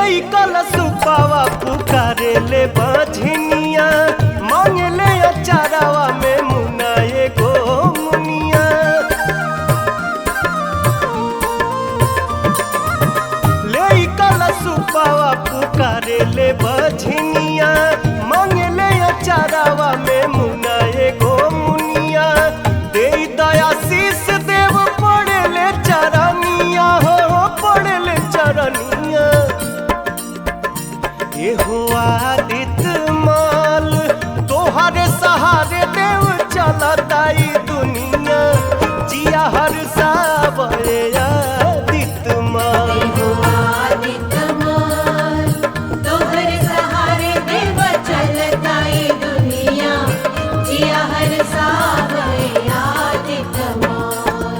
ले कल सुपावा पुकारे ले बझनिया मांगे ले अचारावा में मुना एगो मुनिया ले कल सुपावा पुकारे ले बझनिया मांगे ले अचारावा में मुना एगो मुनिया दे दया शीस देव पड़े ले चरनिया हो पड़े ले चरनिया एहो आदित माल तोहरे सहारे देव चलताई दुनिया जिया हर सावरे आदित माल आदितमाल तोहर सहारे देव चलताई दुनिया जिया हर सावरे आदितमाल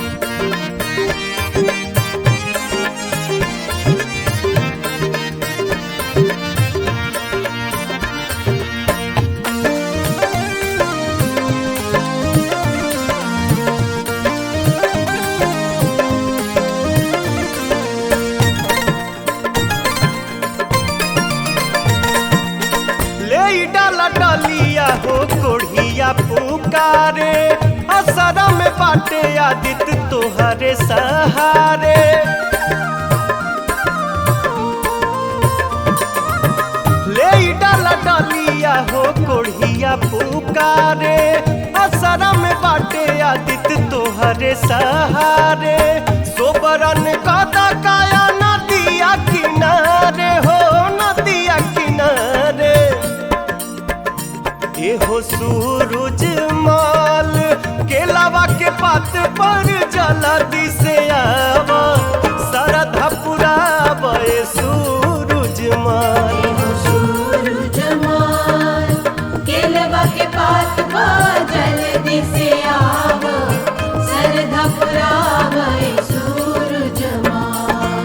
ले डाला डालिया हो कोढ़िया पुकारे असरा में बाटे आदित तोहरे सहारे ले डाला डालिया हो कोढ़िया पुकारे असरा में बाटे आदित तोहरे सहारे सोबरन कदा काया नदिया किनारे हो नदिया किनारे एहो सूरज माल केलावा के पात पर जला दिसे आवा सरधा पुरावे सूरज माल सूरज माल केलवा के पात पा जल्दी से आव सरधा पुरावे सूरज माल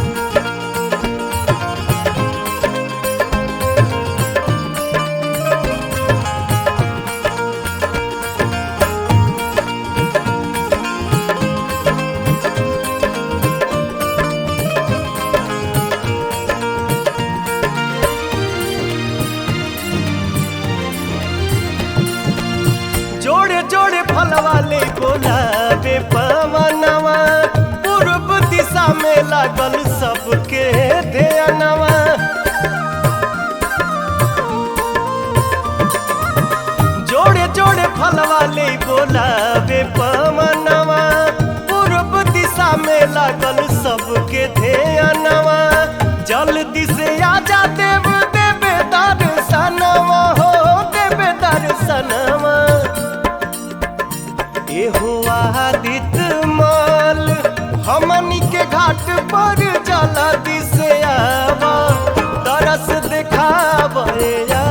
जोड़े जोड़े फल वाले गुलाबे पवनवा पूर्व दिशा में लागल सबके ध्यानवा जोड़े जोड़े फल वाले गुलाबे पवनवा पूर्व दिशा में लागल सबके ध्यानवा जल्दी से आजा देव देवे दर्शनवा हो देवे दर्शनवा एहो आदित माल हमनी के घाट पर जला दिसे आवा तरस दिखावे